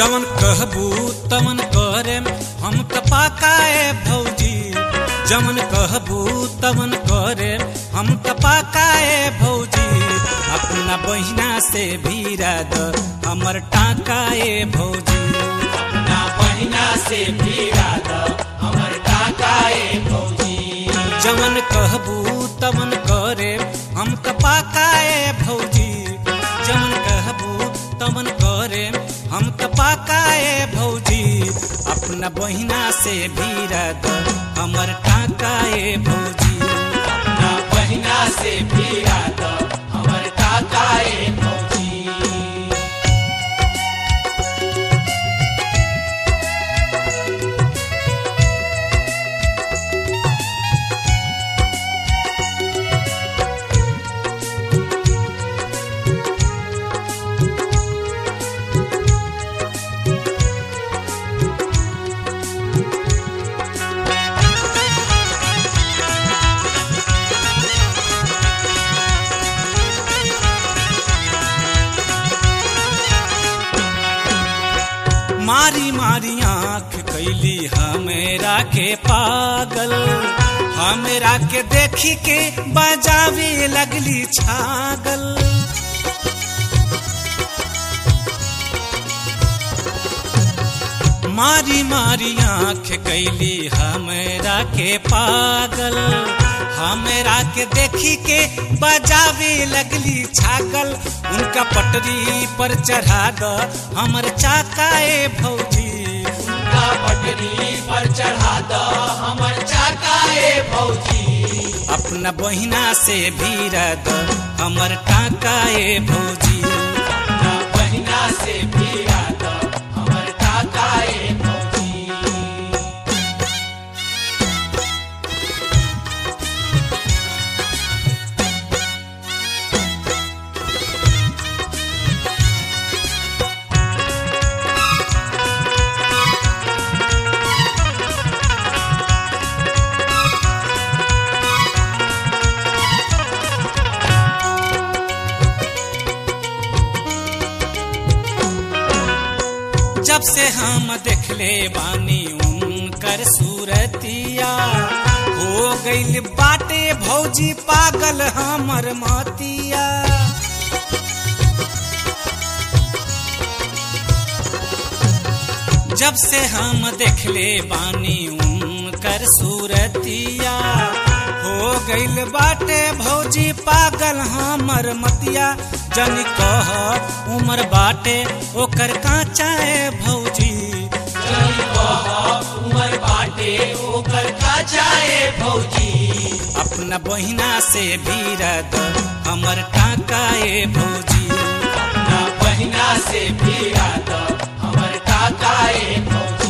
जवन कहबू तवन करे हम त पाकाए भौजी जवन कहबू तवन करे हम त पाकाए भौजी अपना बहिना से भीरा द हमर टाकाए भौजी अपना बहिना से भीड़ा द हमर टाकाए भौजी जवन कहबू तवन करे हम त पाकाए भौजी जवन कहबू तवन करे हम त पाकाए भौजी अपना बहिना से भीरा द हमर टाकाए भौजी अपना बहिना से भीड़ा द हमर टाकाए भौजी मारी मारी आंख कैली हमेरा के पागल हमेरा के देखी के बजावे लगली छागल मारी मारी आंख कैली हमेरा के पागल हमेरा के देखी के बजावे लगली छागल उनका पटरी पर चढ़ा द हमर चाकाए भौजी उनका पटरी पर चढ़ा द हमर चाकाए भौजी अपना बहिना से भीरा द हमर टाकाए भौजी अपना बहिना से भीड़ा द हमर टाकाए भौजी जब से हम देखले बानी उनकर सूरतिया हो गइल बाटे भौजी पागल हमर मतिया जब से हम देखले बानी उनकर सूरतिया हो गइल बाटे भौजी पागल हमर मतिया जन कह उमर बाटे ओकर काचाए भौजी जनी कह उमर बाटे ओकर का जाए भौजी अपना बहिना से भीरा द हमर टाकाए भौजी अपना बहिना से भीड़ा द हमर टाकाए भौजी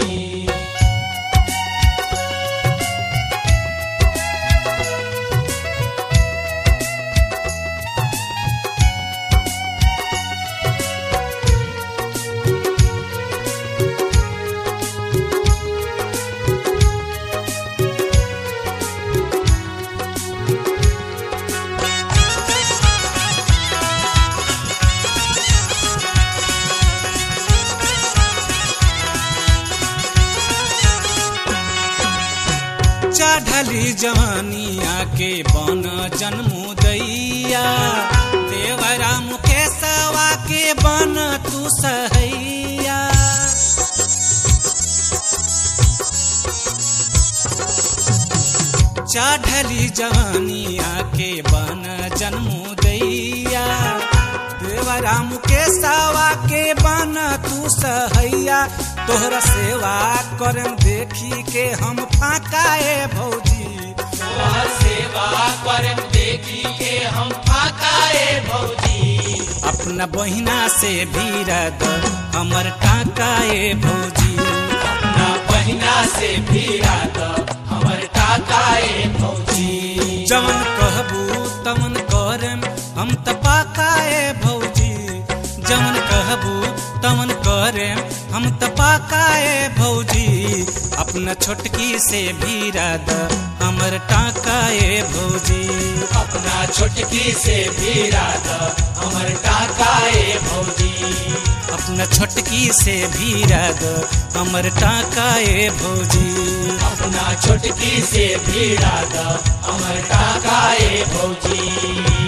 चढ़ली जवानिया के बन जन्मुदैया देवरा मुकेशवा के बन तू सहैया चढ़ली जवानिया के बन जन्मुदैया देवरा मुकेशवा के बन तू सहैया तोहरा सेवा करम देखी के हम फाकाए भौजी तोहर सेवा करम देखी के हम फाकाए भौजी अपना बहिना से भीरा द हमर टाकाए भौजी अपना बहिना से भीड़ा द हमर टाकाए भौजी जवन कहबू तवन करम हम त पाकाए भौजी जवन कहबू तवन करे हम त पाकाए भौजी अपना छोटकी से भीरा द हमर टाकाए भौजी अपना छोटकी से भीड़ा द हमर टाकाए भौजी अपना अपना छोटकी से भीरा दो हमर टाकाए भौजी अपना छोटकी से भीड़ा द अमर टाकाए भौजी